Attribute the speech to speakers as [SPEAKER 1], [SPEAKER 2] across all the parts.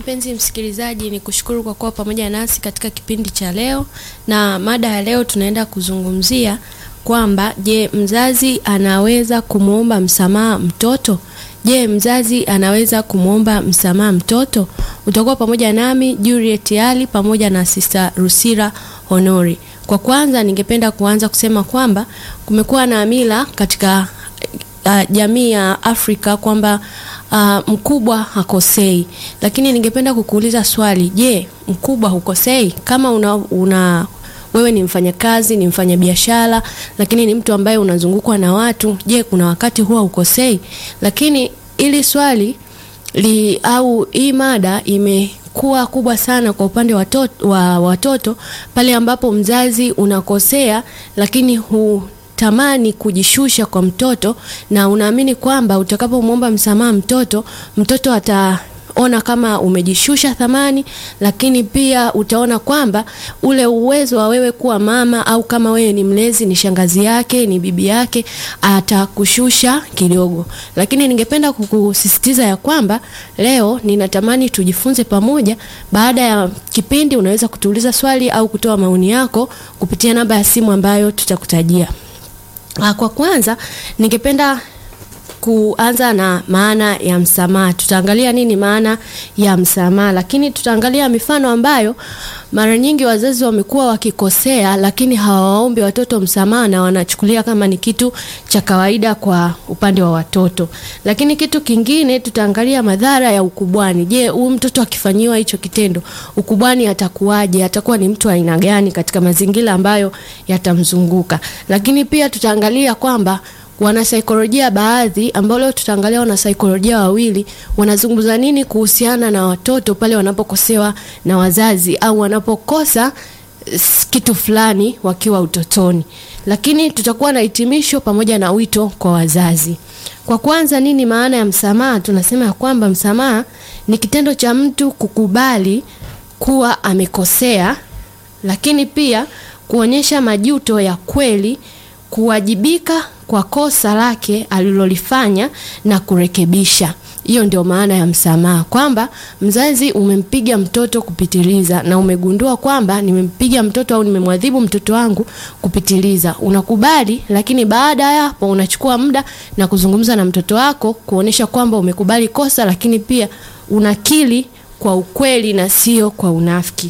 [SPEAKER 1] Mpenzi msikilizaji, ni kushukuru kwa kuwa pamoja nasi katika kipindi cha leo, na mada ya leo tunaenda kuzungumzia kwamba je, mzazi anaweza kumwomba msamaha mtoto? Je, mzazi anaweza kumwomba msamaha mtoto? Utakuwa pamoja nami Juliet Ali pamoja na Sister Rusira Honori. Kwa kwanza, ningependa kuanza kusema kwamba kumekuwa na mila katika uh, jamii ya Afrika kwamba uh, mkubwa hakosei, lakini ningependa kukuuliza swali. Je, mkubwa hukosei? Kama una, una wewe ni mfanyakazi, ni mfanyabiashara, lakini ni mtu ambaye unazungukwa na watu, je, kuna wakati huwa ukosei? Lakini ili swali li, au hii mada imekuwa kubwa sana kwa upande wa watoto, wa watoto pale ambapo mzazi unakosea, lakini hu tamani kujishusha kwa mtoto na unaamini kwamba utakapomwomba msamaha mtoto, mtoto ataona kama umejishusha thamani, lakini pia utaona kwamba ule uwezo wa wewe kuwa mama au kama wewe ni mlezi, ni shangazi yake, ni bibi yake, atakushusha kidogo. Lakini ningependa kukusisitiza ya kwamba leo ninatamani tujifunze pamoja. Baada ya kipindi, unaweza kutuuliza swali au kutoa maoni yako kupitia namba ya simu ambayo tutakutajia. Kwa kwanza ningependa kuanza na maana ya msamaha. Tutaangalia nini maana ya msamaha, lakini tutaangalia mifano ambayo mara nyingi wazazi wamekuwa wakikosea, lakini hawaombi watoto msamaha na wanachukulia kama ni kitu cha kawaida kwa upande wa watoto. Lakini kitu kingine tutaangalia madhara ya ukubwani. Je, huyu mtoto akifanyiwa hicho kitendo ukubwani atakuwaje? Atakuwa ni mtu aina gani katika mazingira ambayo yatamzunguka? Lakini pia tutaangalia kwamba wanasaikolojia baadhi ambao leo tutaangalia wanasaikolojia wawili wanazungumza nini kuhusiana na watoto pale wanapokosewa na wazazi au wanapokosa kitu fulani wakiwa utotoni. Lakini tutakuwa na hitimisho pamoja na wito kwa wazazi. Kwa kwanza, nini maana ya msamaha? Tunasema ya kwamba msamaha ni kitendo cha mtu kukubali kuwa amekosea, lakini pia kuonyesha majuto ya kweli, kuwajibika kwa kosa lake alilolifanya na kurekebisha. Hiyo ndio maana ya msamaha, kwamba mzazi umempiga mtoto kupitiliza na umegundua kwamba nimempiga mtoto au nimemwadhibu mtoto wangu kupitiliza. Unakubali, lakini baada ya hapo unachukua muda na kuzungumza na mtoto wako kuonesha kwamba umekubali kosa, lakini pia unakili kwa ukweli na sio kwa unafiki.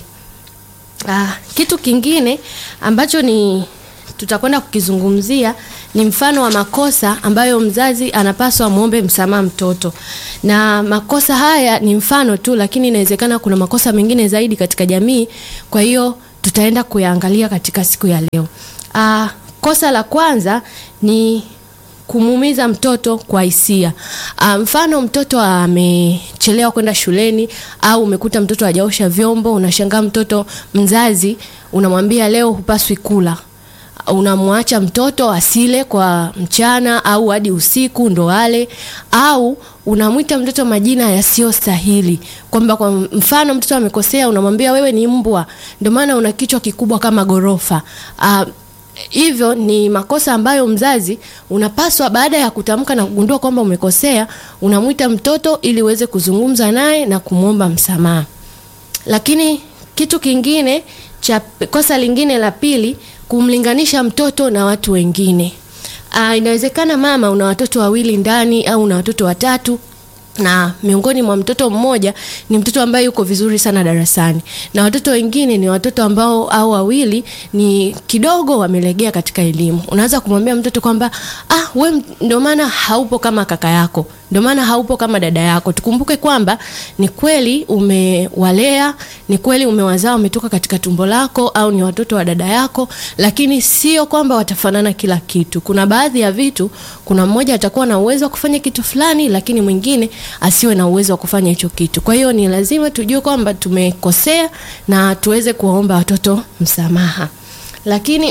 [SPEAKER 1] Ah, kitu kingine ambacho ni tutakwenda kukizungumzia ni mfano wa makosa ambayo mzazi anapaswa muombe msamaha mtoto. Na makosa haya ni mfano tu, lakini inawezekana kuna makosa mengine zaidi katika jamii. Kwa hiyo tutaenda kuyaangalia katika siku ya leo. Aa, kosa la kwanza ni kumuumiza mtoto kwa hisia. Mfano, mtoto amechelewa kwenda shuleni au umekuta mtoto hajaosha vyombo, unashangaa mtoto, mzazi unamwambia leo hupaswi kula unamwacha mtoto asile kwa mchana au hadi usiku ndo ale, au unamwita mtoto majina yasiyostahili, kwamba kwa mfano mtoto amekosea, unamwambia wewe ni mbwa, ndio maana una kichwa kikubwa kama gorofa. Uh, hivyo ni makosa ambayo mzazi unapaswa baada ya kutamka na kugundua kwamba umekosea, unamwita mtoto ili uweze kuzungumza naye na kumwomba msamaha. Lakini kitu kingine cha kosa lingine la pili kumlinganisha mtoto na watu wengine. Aa, inawezekana mama una watoto wawili ndani au una watoto watatu na miongoni mwa mtoto mmoja ni mtoto ambaye yuko vizuri sana darasani na watoto wengine ni watoto ambao au wawili ni kidogo wamelegea katika elimu. Unaanza kumwambia mtoto kwamba ah, we ndio maana haupo kama kaka yako, ndio maana haupo kama dada yako. Tukumbuke kwamba ni kweli umewalea, ni kweli umewazaa, wametoka katika tumbo lako au ni watoto wa dada yako, lakini sio kwamba watafanana kila kitu. Kuna baadhi ya vitu, kuna mmoja atakuwa na uwezo wa kufanya kitu fulani, lakini mwingine asiwe na uwezo wa kufanya hicho kitu. Kwa hiyo ni lazima tujue kwamba tumekosea na tuweze kuwaomba watoto msamaha. Lakini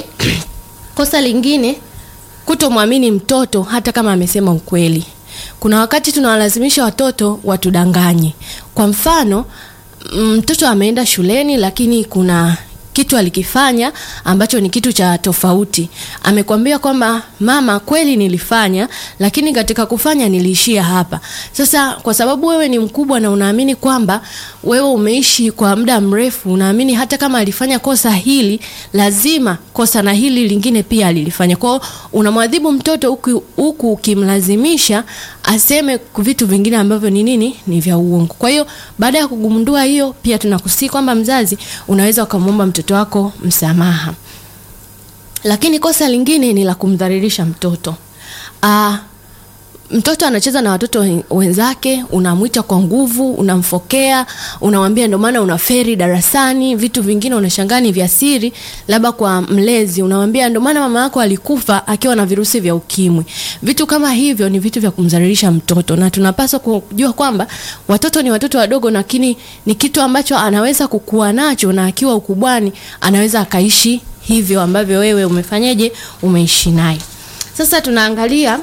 [SPEAKER 1] kosa lingine, kutomwamini mtoto hata kama amesema ukweli. Kuna wakati tunawalazimisha watoto watudanganye. Kwa mfano, mtoto ameenda shuleni lakini kuna kitu alikifanya ambacho ni kitu cha tofauti. Amekwambia kwamba mama, kweli nilifanya, lakini katika kufanya niliishia hapa. Sasa kwa sababu wewe ni mkubwa na unaamini kwamba wewe umeishi kwa muda mrefu, unaamini hata kama alifanya kosa hili, lazima kosa na hili lingine pia alilifanya. Kwa hiyo unamwadhibu mtoto huku huku ukimlazimisha aseme vitu vingine ambavyo ni nini, ni vya uongo. Kwa hiyo baada ya kugundua hiyo, pia tunakusii kwamba mzazi unaweza ukamwomba mtoto wako msamaha. Lakini kosa lingine ni la kumdhalilisha mtoto. Aa, mtoto anacheza na watoto wenzake, unamwita kwa nguvu, unamfokea, unamwambia ndio maana unaferi darasani. Vitu vingine unashangaa ni vya siri, labda kwa mlezi unamwambia ndio maana mama yako alikufa akiwa na virusi vya ukimwi. Vitu kama hivyo ni vitu vya kumdhalilisha mtoto, na tunapaswa kujua kwamba watoto ni watoto wadogo, lakini ni kitu ambacho anaweza kukua nacho, na akiwa ukubwani anaweza akaishi hivyo ambavyo wewe umefanyaje, umeishi naye. Sasa tunaangalia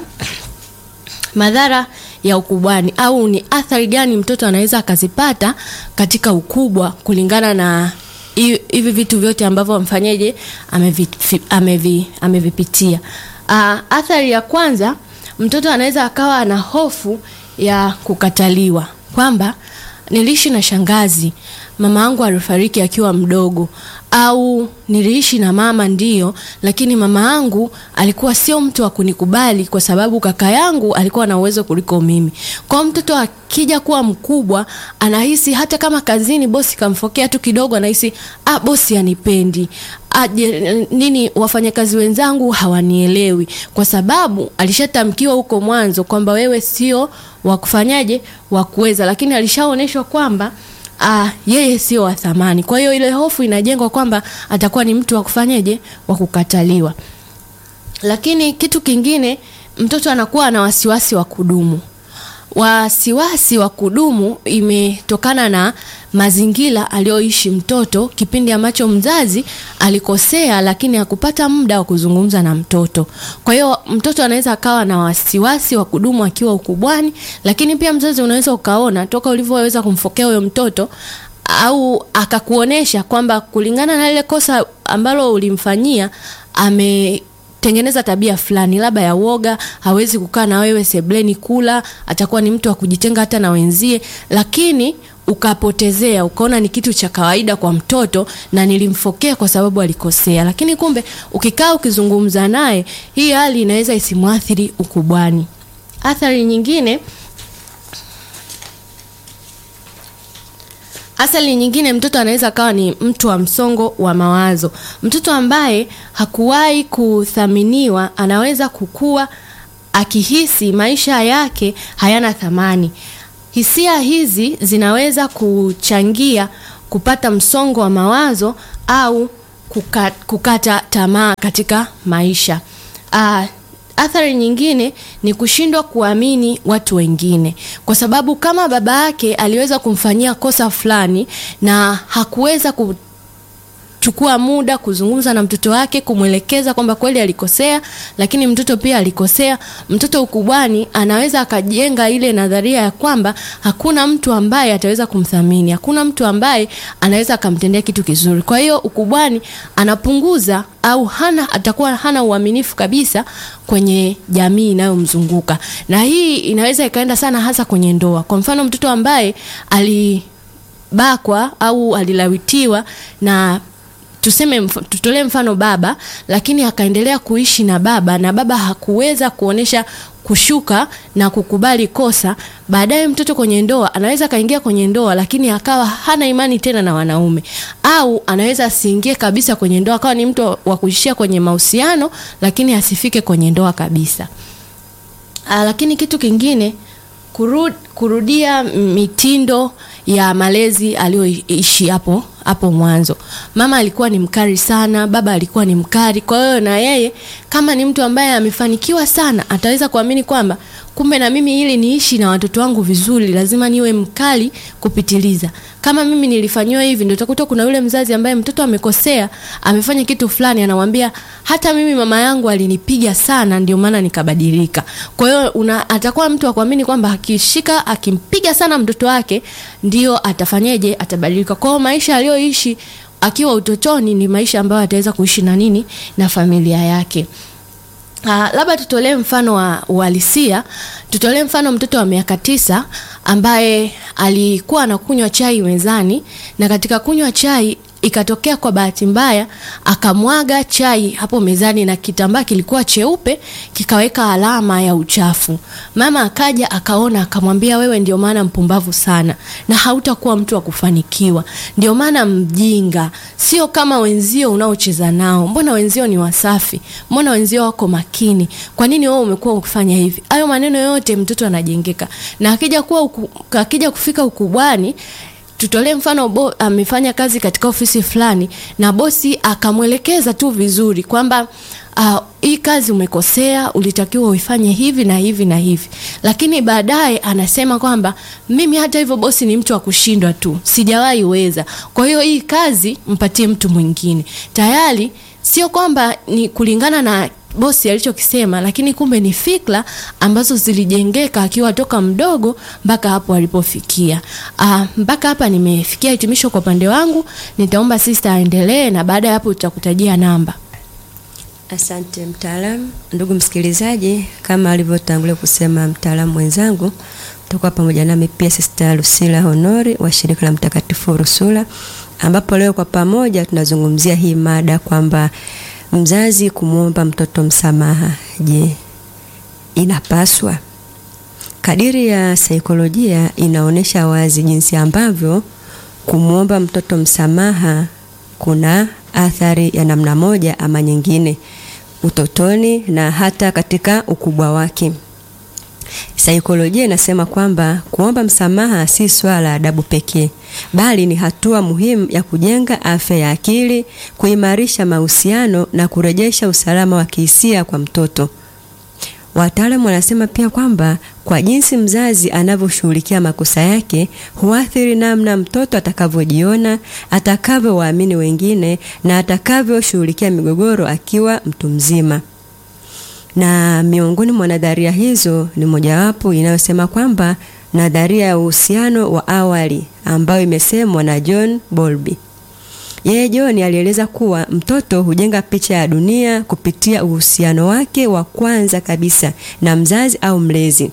[SPEAKER 1] madhara ya ukubwani au ni athari gani mtoto anaweza akazipata katika ukubwa kulingana na hivi vitu vyote ambavyo mfanyeje amevipitia amevi, amevipitia. Uh, athari ya kwanza mtoto anaweza akawa na hofu ya kukataliwa, kwamba niliishi na shangazi, mama yangu alifariki akiwa mdogo, au niliishi na mama ndiyo, lakini mama yangu alikuwa sio mtu wa kunikubali kwa sababu kaka yangu alikuwa na uwezo kuliko mimi. Kwa mtoto akija kuwa mkubwa, anahisi hata kama kazini bosi kamfokea tu kidogo, anahisi ah, bosi anipendi Aje, nini wafanyakazi wenzangu hawanielewi, kwa sababu alishatamkiwa huko mwanzo kwamba wewe sio wa kufanyaje wa kuweza, lakini alishaonyeshwa kwamba Ah, yeye sio wa thamani. Kwa hiyo ile hofu inajengwa kwamba atakuwa ni mtu wa kufanyaje, wa kukataliwa. Lakini kitu kingine, mtoto anakuwa na wasiwasi wa kudumu. Wasiwasi wa kudumu imetokana na mazingira aliyoishi mtoto kipindi ambacho mzazi alikosea, lakini hakupata muda wa kuzungumza na mtoto. Kwa hiyo mtoto anaweza akawa na wasiwasi wa kudumu akiwa ukubwani, lakini pia mzazi unaweza ukaona toka ulivyoweza kumfokea huyo mtoto au akakuonesha kwamba kulingana na ile kosa ambalo ulimfanyia ame tengeneza tabia fulani labda ya woga, hawezi kukaa na wewe sebleni kula, atakuwa ni mtu wa kujitenga hata na wenzie, lakini ukapotezea ukaona ni kitu cha kawaida kwa mtoto na nilimfokea kwa sababu alikosea, lakini kumbe ukikaa ukizungumza naye, hii hali inaweza isimwathiri ukubwani. Athari nyingine Athari nyingine, mtoto anaweza akawa ni mtu wa msongo wa mawazo. Mtoto ambaye hakuwahi kuthaminiwa anaweza kukua akihisi maisha yake hayana thamani. Hisia hizi zinaweza kuchangia kupata msongo wa mawazo au kukata, kukata tamaa katika maisha. Aa, Athari nyingine ni kushindwa kuamini watu wengine, kwa sababu kama baba yake aliweza kumfanyia kosa fulani na hakuweza kuchukua muda kuzungumza na mtoto wake kumwelekeza kwamba kweli alikosea, lakini mtoto pia alikosea. Mtoto ukubwani anaweza akajenga ile nadharia ya kwamba hakuna mtu ambaye ataweza kumthamini, hakuna mtu ambaye anaweza akamtendea kitu kizuri. Kwa hiyo ukubwani anapunguza au hana atakuwa hana uaminifu kabisa kwenye jamii inayomzunguka, na hii inaweza ikaenda sana hasa kwenye ndoa. Kwa mfano, mtoto ambaye alibakwa au alilawitiwa na tuseme mf tutolee mfano baba, lakini akaendelea kuishi na baba na baba hakuweza kuonesha kushuka na kukubali kosa. Baadaye mtoto kwenye ndoa anaweza akaingia kwenye ndoa, lakini akawa hana imani tena na wanaume, au anaweza asiingie kabisa kwenye ndoa, akawa ni mtu wa kuishia kwenye mahusiano, lakini asifike kwenye ndoa kabisa. Aa, lakini kitu kingine kurud, kurudia mitindo ya malezi aliyoishi hapo hapo mwanzo. Mama alikuwa ni mkali sana, baba alikuwa ni mkali. Kwa hiyo na yeye kama ni mtu ambaye amefanikiwa sana, ataweza kuamini kwamba kumbe na mimi ili niishi na watoto wangu vizuri, lazima niwe mkali kupitiliza. Kama mimi nilifanyiwa hivi, ndio utakuta kuna yule mzazi ambaye mtoto amekosea, amefanya kitu fulani, anamwambia hata mimi mama yangu alinipiga sana, ndio maana nikabadilika. Kwa hiyo atakuwa mtu wa kuamini kwamba akishika akimpiga sana mtoto wake ndio atafanyeje, atabadilika. Kwa hiyo maisha aliyoishi akiwa utotoni ni maisha ambayo ataweza kuishi na nini na familia yake. Uh, labda tutolee mfano wa uhalisia. Tutolee mfano mtoto wa miaka tisa ambaye alikuwa anakunywa chai mezani, na katika kunywa chai ikatokea kwa bahati mbaya akamwaga chai hapo mezani na kitambaa kilikuwa cheupe kikaweka alama ya uchafu. Mama akaja akaona, akamwambia, wewe ndio maana mpumbavu sana na hautakuwa mtu wa kufanikiwa, ndio maana mjinga, sio kama wenzio unaocheza nao. Mbona wenzio ni wasafi? Mbona wenzio wako makini? Kwa nini wewe umekuwa ukifanya hivi? Hayo maneno yote mtoto anajengeka, na akija kuwa uku, akija kufika ukubwani tutolee mfano bo, amefanya kazi katika ofisi fulani na bosi akamwelekeza tu vizuri kwamba uh, hii kazi umekosea, ulitakiwa uifanye hivi na hivi na hivi, lakini baadaye anasema kwamba mimi hata hivyo bosi ni mtu wa kushindwa tu, sijawahi weza, kwa hiyo hii kazi mpatie mtu mwingine. Tayari sio kwamba ni kulingana na bosi alichokisema, lakini kumbe ni fikra ambazo zilijengeka akiwa toka mdogo mpaka hapo alipofikia. Ah, mpaka hapa nimefikia hitimisho kwa upande wangu. Nitaomba sister aendelee, na baada ya hapo tutakutajia namba.
[SPEAKER 2] Asante mtaalamu. Ndugu msikilizaji, kama alivyotangulia kusema mtaalamu mwenzangu, tutakuwa pamoja nami pia Sister Lucila Honori wa shirika la Mtakatifu Ursula, ambapo leo kwa pamoja tunazungumzia hii mada kwamba mzazi kumwomba mtoto msamaha, je, inapaswa? Kadiri ya saikolojia inaonyesha wazi jinsi ambavyo kumwomba mtoto msamaha kuna athari ya namna moja ama nyingine utotoni na hata katika ukubwa wake. Saikolojia inasema kwamba kuomba msamaha si swala la adabu pekee, bali ni hatua muhimu ya kujenga afya ya akili, kuimarisha mahusiano na kurejesha usalama wa kihisia kwa mtoto. Wataalamu wanasema pia kwamba kwa jinsi mzazi anavyoshughulikia makosa yake huathiri namna mtoto atakavyojiona, atakavyowaamini wengine na atakavyoshughulikia migogoro akiwa mtu mzima. Na miongoni mwa nadharia hizo ni mojawapo inayosema kwamba nadharia ya uhusiano wa awali ambayo imesemwa na John Bowlby. Yeye John alieleza kuwa mtoto hujenga picha ya dunia kupitia uhusiano wake wa kwanza kabisa na mzazi au mlezi,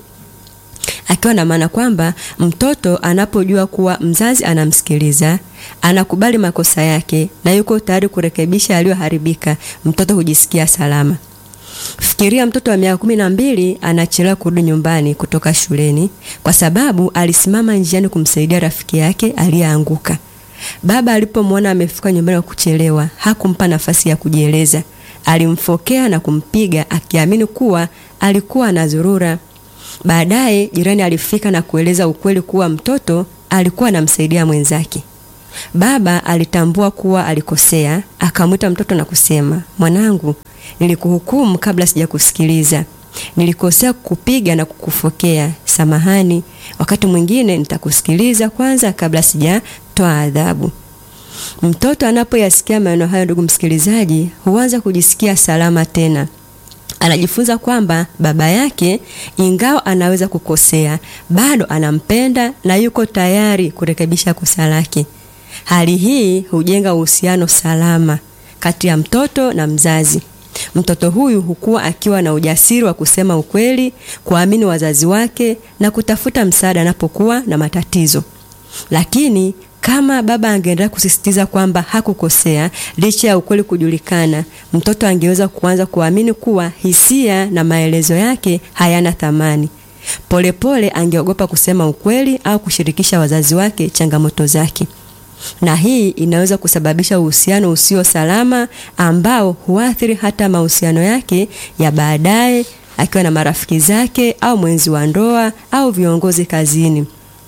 [SPEAKER 2] akiwa na maana kwamba mtoto anapojua kuwa mzazi anamsikiliza, anakubali makosa yake na yuko tayari kurekebisha yaliyoharibika, mtoto hujisikia salama. Fikiria mtoto wa miaka kumi na mbili anachelewa kurudi nyumbani kutoka shuleni kwa sababu alisimama njiani kumsaidia rafiki yake aliyeanguka. Baba alipomwona amefika nyumbani kwa kuchelewa, hakumpa nafasi ya kujieleza. Alimfokea na kumpiga akiamini kuwa alikuwa anazurura. Baadaye jirani alifika na kueleza ukweli kuwa mtoto alikuwa anamsaidia mwenzake. Baba alitambua kuwa alikosea, akamwita mtoto na kusema, mwanangu, nilikuhukumu kabla sijakusikiliza. Nilikosea kukupiga na kukufokea. Samahani, wakati mwingine nitakusikiliza kwanza kabla sijatoa adhabu. Mtoto anapoyasikia maneno hayo, ndugu msikilizaji, huanza kujisikia salama tena. Anajifunza kwamba baba yake, ingawa anaweza kukosea, bado anampenda na yuko tayari kurekebisha kosa lake. Hali hii hujenga uhusiano salama kati ya mtoto na mzazi. Mtoto huyu hukua akiwa na ujasiri wa kusema ukweli, kuamini wazazi wake na kutafuta msaada anapokuwa na matatizo. Lakini kama baba angeendelea kusisitiza kwamba hakukosea licha ya ukweli kujulikana, mtoto angeweza kuanza kuamini kuwa hisia na maelezo yake hayana thamani. Polepole angeogopa kusema ukweli au kushirikisha wazazi wake changamoto zake na hii inaweza kusababisha uhusiano usio salama ambao huathiri hata mahusiano yake ya baadaye akiwa na marafiki zake au mwenzi wa ndoa au viongozi kazini.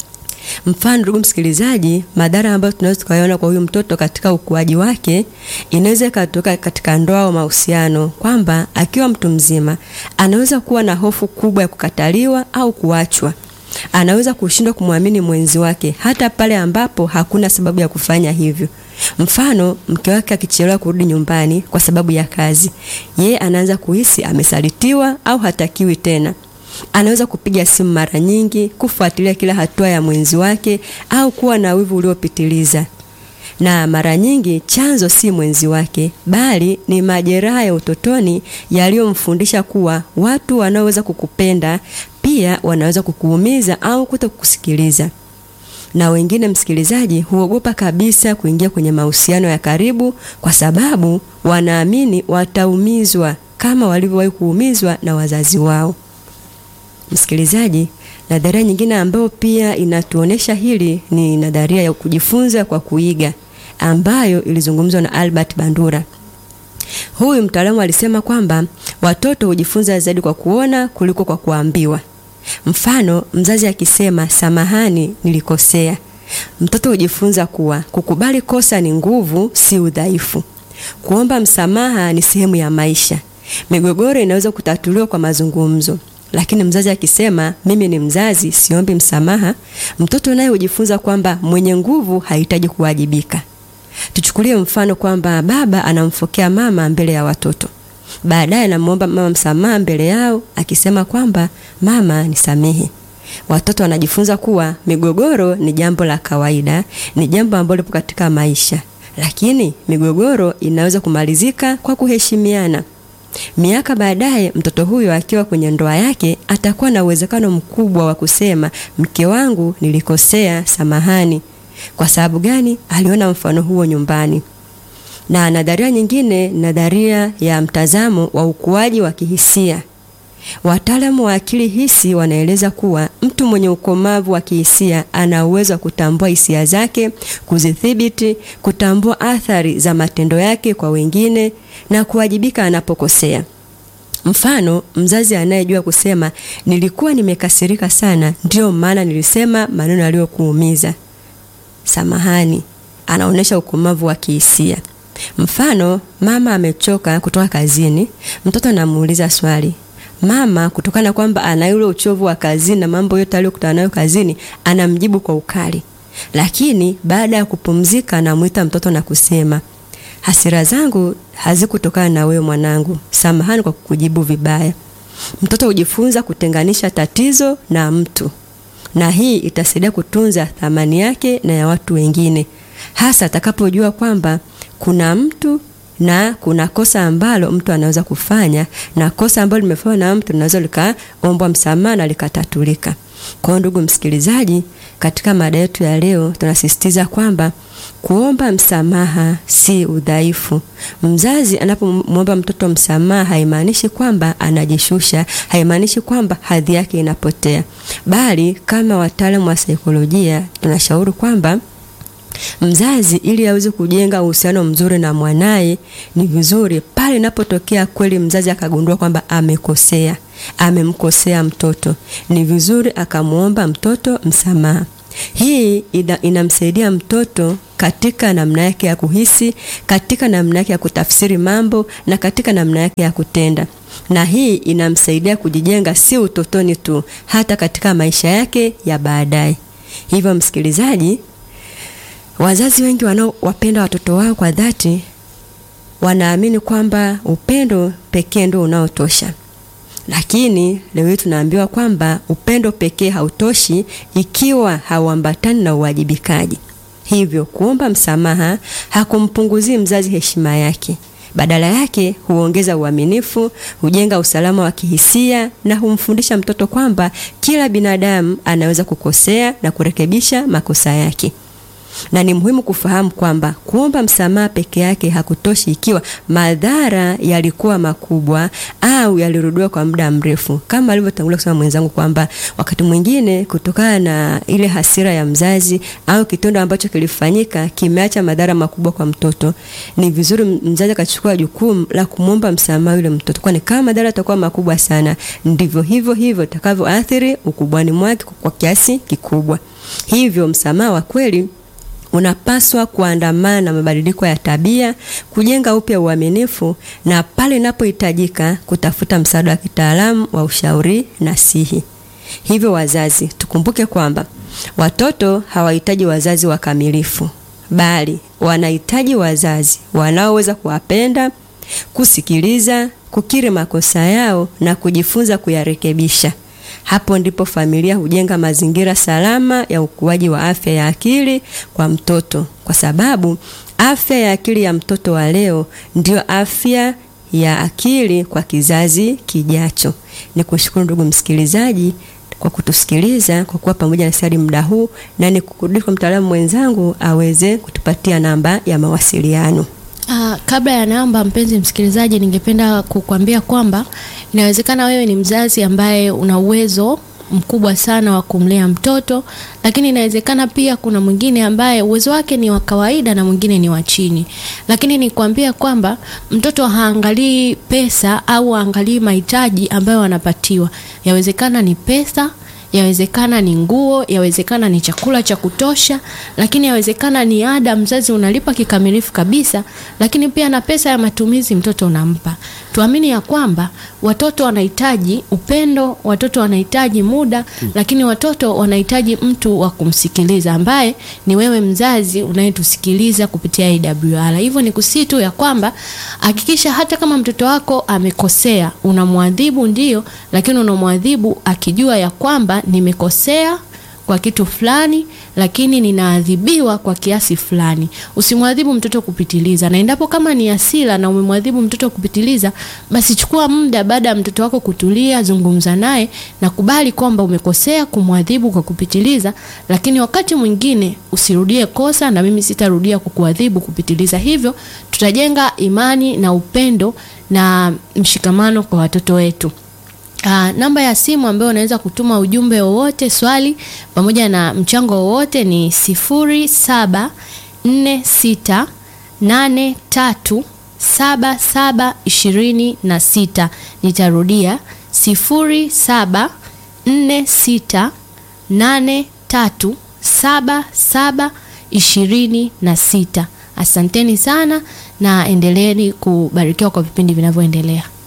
[SPEAKER 2] Mfano, ndugu msikilizaji, madhara ambayo tunaweza tukayaona kwa huyu mtoto katika ukuaji wake inaweza ikatoka katika ndoa au mahusiano, kwamba akiwa mtu mzima anaweza kuwa na hofu kubwa ya kukataliwa au kuachwa anaweza kushindwa kumwamini mwenzi wake hata pale ambapo hakuna sababu ya kufanya hivyo. Mfano, mke wake akichelewa kurudi nyumbani kwa sababu ya kazi, yeye anaanza kuhisi amesalitiwa au hatakiwi tena. Anaweza kupiga simu mara nyingi, kufuatilia kila hatua ya mwenzi wake au kuwa na wivu uliopitiliza. na mara nyingi chanzo si mwenzi wake, bali ni majeraha ya utotoni yaliyomfundisha kuwa watu wanaoweza kukupenda pia wanaweza kukuumiza au kutokusikiliza. Na wengine, msikilizaji, huogopa kabisa kuingia kwenye mahusiano ya karibu kwa sababu wanaamini wataumizwa kama walivyowahi kuumizwa na wazazi wao. Msikilizaji, nadharia nyingine ambayo pia inatuonesha hili ni nadharia ya kujifunza kwa kuiga ambayo ilizungumzwa na Albert Bandura. Huyu mtaalamu alisema kwamba watoto hujifunza zaidi kwa kuona kuliko kwa kuambiwa. Mfano, mzazi akisema samahani, nilikosea, mtoto hujifunza kuwa kukubali kosa ni nguvu, si udhaifu. Kuomba msamaha ni sehemu ya maisha. Migogoro inaweza kutatuliwa kwa mazungumzo, lakini mzazi akisema mimi ni mzazi, siombi msamaha, mtoto naye hujifunza kwamba mwenye nguvu hahitaji kuwajibika. Tuchukulie mfano kwamba baba anamfokea mama mbele ya watoto, baadaye anamwomba mama msamaha mbele yao akisema kwamba mama, nisamehe. Watoto wanajifunza kuwa migogoro ni jambo la kawaida, ni jambo ambalo lipo katika maisha, lakini migogoro inaweza kumalizika kwa kuheshimiana. Miaka baadaye, mtoto huyo akiwa kwenye ndoa yake atakuwa na uwezekano mkubwa wa kusema mke wangu, nilikosea, samahani. Kwa sababu gani? Aliona mfano huo nyumbani. Na nadharia nyingine, nadharia ya mtazamo wa ukuaji wa kihisia. Wataalamu wa akili hisi wanaeleza kuwa mtu mwenye ukomavu wa kihisia ana uwezo wa kutambua hisia zake, kuzidhibiti, kutambua athari za matendo yake kwa wengine na kuwajibika anapokosea. Mfano, mzazi anayejua kusema nilikuwa nimekasirika sana, ndiyo maana nilisema maneno yaliyokuumiza, samahani, anaonyesha ukomavu wa kihisia. Mfano, mama amechoka kutoka kazini, mtoto anamuuliza swali Mama kutokana kwamba ana yule uchovu wa kazini na mambo yote aliyokutana nayo kazini, anamjibu kwa ukali, lakini baada ya kupumzika, anamwita mtoto na kusema, hasira zangu hazikutokana na wewe mwanangu, samahani kwa kukujibu vibaya. Mtoto hujifunza kutenganisha tatizo na mtu, na hii itasaidia kutunza thamani yake na ya watu wengine, hasa atakapojua kwamba kuna mtu na kuna kosa ambalo mtu anaweza kufanya na kosa ambalo limefanywa na mtu linaweza likaombwa msamaha na likatatulika. Kwa hiyo, ndugu msikilizaji, katika mada yetu ya leo tunasisitiza kwamba kuomba msamaha si udhaifu. Mzazi anapomwomba mtoto msamaha haimaanishi kwamba anajishusha, haimaanishi kwamba hadhi yake inapotea, bali kama wataalamu wa saikolojia tunashauri kwamba mzazi ili aweze kujenga uhusiano mzuri na mwanaye, ni vizuri pale inapotokea kweli mzazi akagundua kwamba amekosea, amemkosea mtoto, ni vizuri akamwomba mtoto msamaha. Hii ina, inamsaidia mtoto katika namna yake ya kuhisi, katika namna yake ya kutafsiri mambo na katika namna yake ya kutenda, na hii inamsaidia kujijenga si utotoni tu, hata katika maisha yake ya baadaye. Hivyo msikilizaji, Wazazi wengi wanaowapenda watoto wao kwa dhati wanaamini kwamba upendo pekee ndio unaotosha, lakini leo hii tunaambiwa kwamba upendo pekee hautoshi ikiwa hauambatani na uwajibikaji. Hivyo kuomba msamaha hakumpunguzii mzazi heshima yake, badala yake huongeza uaminifu, hujenga usalama wa kihisia na humfundisha mtoto kwamba kila binadamu anaweza kukosea na kurekebisha makosa yake na ni muhimu kufahamu kwamba kuomba msamaha peke yake hakutoshi ikiwa madhara yalikuwa makubwa au yalirudiwa kwa muda mrefu, kama alivyotangulia kusema mwenzangu kwamba wakati mwingine kutokana na ile hasira ya mzazi au kitendo ambacho kilifanyika kimeacha madhara makubwa kwa mtoto, ni vizuri mzazi akachukua jukumu la kumwomba msamaha yule mtoto, kwani kama madhara yatakuwa makubwa sana, ndivyo hivyo hivyo takavyoathiri ukubwani mwake kwa kiasi kikubwa. Hivyo msamaha wa kweli unapaswa kuandamana na mabadiliko ya tabia, kujenga upya uaminifu na pale inapohitajika kutafuta msaada wa kitaalamu wa ushauri nasihi. Hivyo wazazi, tukumbuke kwamba watoto hawahitaji wazazi wakamilifu, bali wanahitaji wazazi wanaoweza kuwapenda, kusikiliza, kukiri makosa yao na kujifunza kuyarekebisha. Hapo ndipo familia hujenga mazingira salama ya ukuaji wa afya ya akili kwa mtoto, kwa sababu afya ya akili ya mtoto wa leo ndio afya ya akili kwa kizazi kijacho. Ni kushukuru ndugu msikilizaji kwa kutusikiliza, kwa kuwa pamoja na sisi muda huu, na ni kukurudisha kwa mtaalamu mwenzangu aweze kutupatia namba ya mawasiliano.
[SPEAKER 1] Uh, kabla ya namba, mpenzi msikilizaji, ningependa kukwambia kwamba inawezekana wewe ni mzazi ambaye una uwezo mkubwa sana wa kumlea mtoto, lakini inawezekana pia kuna mwingine ambaye uwezo wake ni wa kawaida na mwingine ni wa chini. Lakini nikwambia kwamba mtoto haangalii pesa au haangalii mahitaji ambayo anapatiwa. Yawezekana ni pesa yawezekana ni nguo, yawezekana ni chakula cha kutosha, lakini yawezekana ni ada mzazi unalipa kikamilifu kabisa, lakini pia na pesa ya matumizi mtoto unampa. Tuamini ya kwamba watoto wanahitaji upendo, watoto wanahitaji muda, lakini watoto wanahitaji mtu wa kumsikiliza ambaye ni wewe mzazi unayetusikiliza kupitia AWR. Hivyo ni kusii tu ya kwamba hakikisha hata kama mtoto wako amekosea, unamwadhibu ndio, lakini unamwadhibu akijua ya kwamba nimekosea kwa kitu fulani lakini ninaadhibiwa kwa kiasi fulani. Usimwadhibu mtoto kupitiliza, na endapo kama ni hasira na umemwadhibu mtoto kupitiliza, basi chukua muda baada ya mtoto wako kutulia, zungumza naye na kubali kwamba umekosea kumwadhibu kwa kupitiliza, lakini wakati mwingine usirudie kosa, na mimi sitarudia kukuadhibu kupitiliza. Hivyo tutajenga imani na upendo na mshikamano kwa watoto wetu. Uh, namba ya simu ambayo unaweza kutuma ujumbe wowote, swali pamoja na mchango wowote ni sifuri saba nne sita nane tatu saba saba ishirini na sita. Nitarudia sifuri saba nne sita nane tatu saba saba ishirini na sita. Asanteni sana na endeleeni kubarikiwa kwa vipindi vinavyoendelea.